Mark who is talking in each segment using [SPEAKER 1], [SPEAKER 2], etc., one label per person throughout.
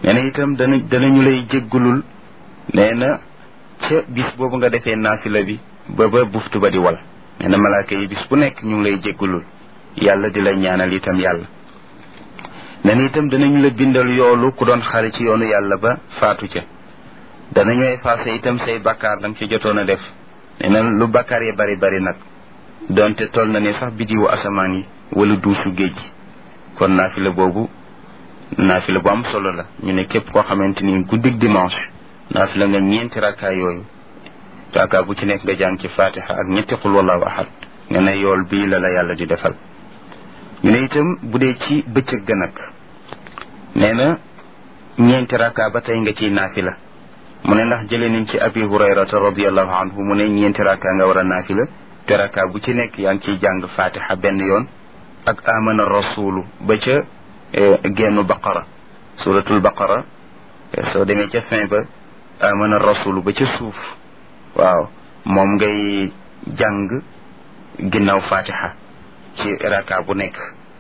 [SPEAKER 1] nee na itam dana danañu lay jéggulul nee na ca bis boobu nga defee naafila bi ba ba buftu ba di wal nee na malaaka yi bis bu nekk ñu ngi lay jéggulul yàlla di la ñaanal itam yàlla nee na itam danañu la bindal yoolu ku doon xare ci yoonu yàlla ba faatu ca danañu effacé itam say bakkaar danga ci jotoon a def nee na lu bakkaar yi bari bari nag donte toll na ne sax bidiwu asamaan yi wala duusu géej gi kon naafila boobu naafila bu am solo la ñu ne képp koo xamante ni guddig dimanche naafila nga ñeenti rakkaa yooyu rakkaa bu ci nekk nga jàng ci fatiha ak ñetti xul wallahu ahad nga ne yool bii la la yàlla di defal ñu ne itam bu dee ci bëccëg ga nag nee na ñeenti rakkaa ba tey nga ciy naafila mu ne ndax jëlee nañ ci abi hurayrata radiallahu anhu mu ne ñeenti rakkaa nga war a naafila te rakkaa bu ci nekk yaa ngi ciy jàng fatiha benn yoon ak amana rasulu ba ca gennu baqara suratul baqara soo demee ca fin ba amana rasulu ba ca suuf waaw moom ngay jàng ginnaaw fatiha ci raka bu nekk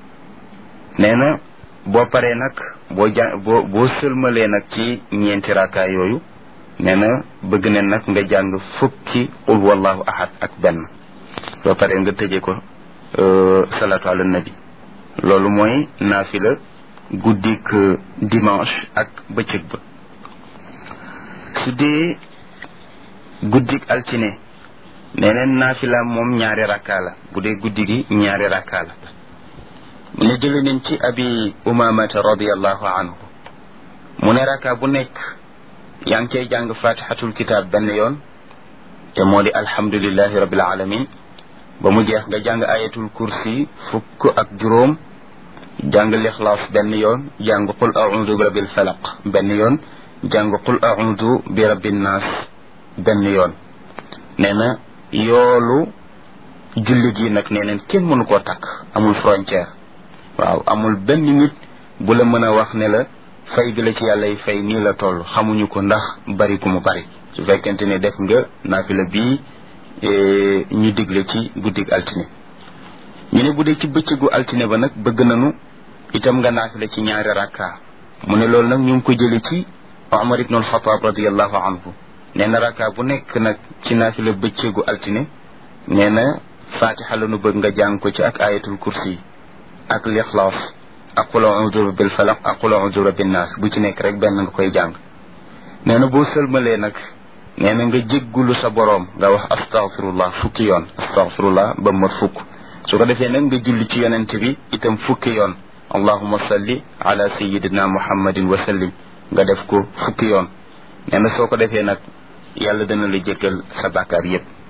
[SPEAKER 1] nee na boo paree nag boo jàng boo boo sëlmalee nag ci ñeenti raka yooyu nee na bëgg ne nag nga jàng fukki qul wallahu ahad ak benn boo paree nga tëjee ko salatu ala nabi loolu mooy naafila guddik dimanche ak bëccëg ba su dee guddik altine neneen naafila moom ñaari rakkaa la bu dee guddi gi ñaari rakkaa la mu ne jële nañ ci abi umamata radiallahu anhu mu ne rakkaa bu nekk yaa ngi cay jàng fatihatul kitab benn yoon te moo di alhamdulillahi rabbil alamin ba mu jeex nga jàng ayatul kursi fukk ak juróom jàng lixlaas benn yoon jàng qul audu bi rabbil falaq benn yoon jàng qul audu bi rabbin naas benn yoon nee na yoolu jullit yi nag nee neen kenn mënu koo takk amul frontière waaw amul benn nit bu la mën a wax ne la fay bi la ci yàlla yi fay nii la toll xamuñu ko ndax bari ku mu bari su fekkente ne def nga naafila bii ñu digle ci guddig altine ñu ne bu dee ci bëccëgu altine ba nag bëgg nañu itam nga naafila ci ñaari rakka mu ne loolu nag ñu ngi ko jële ci Omar ibn al-Khattab radiallahu anhu nee na rakka bu nekk nag ci naafila bëccëgu altine nee na fatiha la nu bëgg nga jàng ko ci ak ayatul kursi ak lixlaas ak qul a'udhu bil falaq ak qul a'udhu bin nas bu ci nekk rek benn nga koy jàng nee na boo sëlmalee nag nee na nga jéggulu sa boroom nga wax astaghfirullah fukki yoon astaghfirullah ba mat fukk su ko defee nag nga julli ci yonent bi itam fukki yoon allahuma salli ala sayidina muhammadin wa sallim nga def ko fukki yoon nee na soo ko defee nag yàlla dana la jéggal sa bàkkaar yépp